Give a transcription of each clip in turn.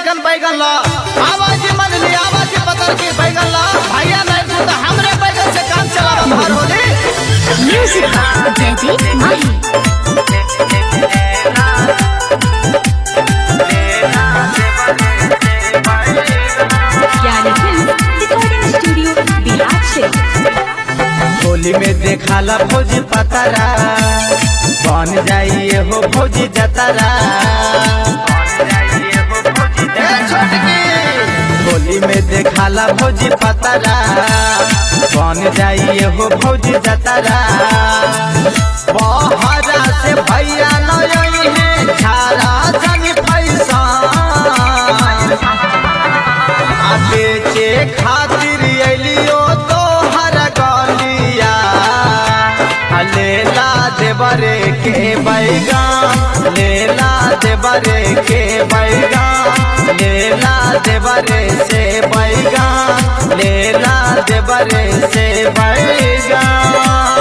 चिकन बैगन ला आवाज मन ली आवाज पकड़ के बैगन ला भैया नहीं तू तो हमरे बैगन से काम चला भर Holi Music by Daddy Mahi. Gyani film recording studio Bihar से होली में देखाला भौजी पतरा बन जाइए हो भौजी जतरा ए छोटकी होली में देखाला भौजी पतरा बन जाइए हो भौजी जतरा बहरा से भैया नई है छारा जनी पैसा आ बेचे खातिर अलियो तो हर गलिया आ लेला देवरे के बैगान लेला देवरे के बैगान लेला देवरे से बैगान लेला देवरे से बैगान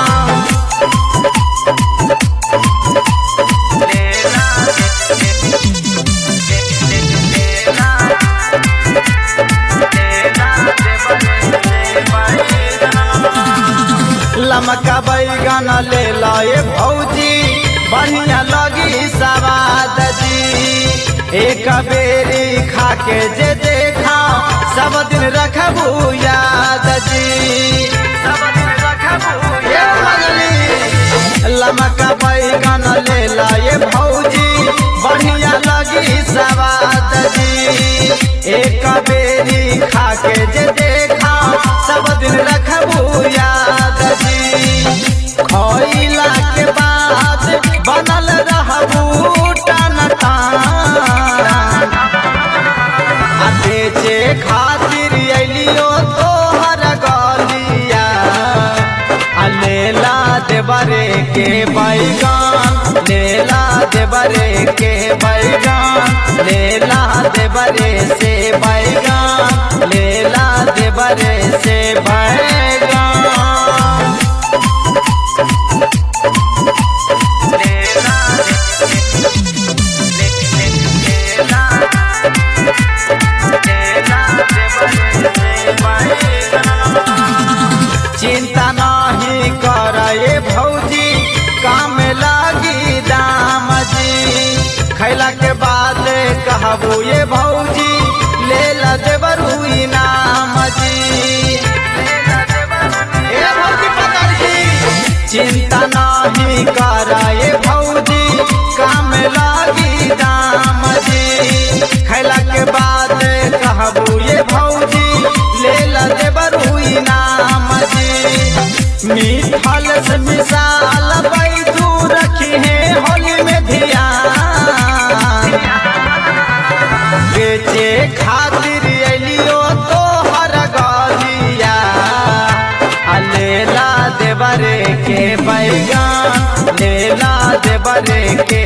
लमका बैगन ले लए भौजी बढ़िया लगी सवाद जी एक बेरी खा के जे देखा सब दिन रखबू याद जी सब दिन रखबू लमका बैगन ले लए भौजी बढ़िया लगी सवाद जी एक बेरी खा के जे देखा सब दिन रखबू याद जी खइला के बाद बनल रहबू टन आ बेचे खातिर अलियो तोहर गलिया आ लेला देवरे के बैगान लेला देवरे के बैगान लेला देवरे से बैगान लेला देवरे से बैगान चिंता नहीं करे भौजी काम लागी दाम जी खैला के बाद कहबू ये भौजी ले ला देवरू इनाम जी ए भौजी पकड़ जी चिंता नहीं करे भौजी काम लागी दाम जी खैला के बाद कहबू ये भौजी ले ला देवरू इनाम जी मिठाल से मिसाल बैठू रखी है होली में ध्यान बेचे खातिर अलियो तो हर गलिया आ लेला देवरे के बैगान लेला देवरे के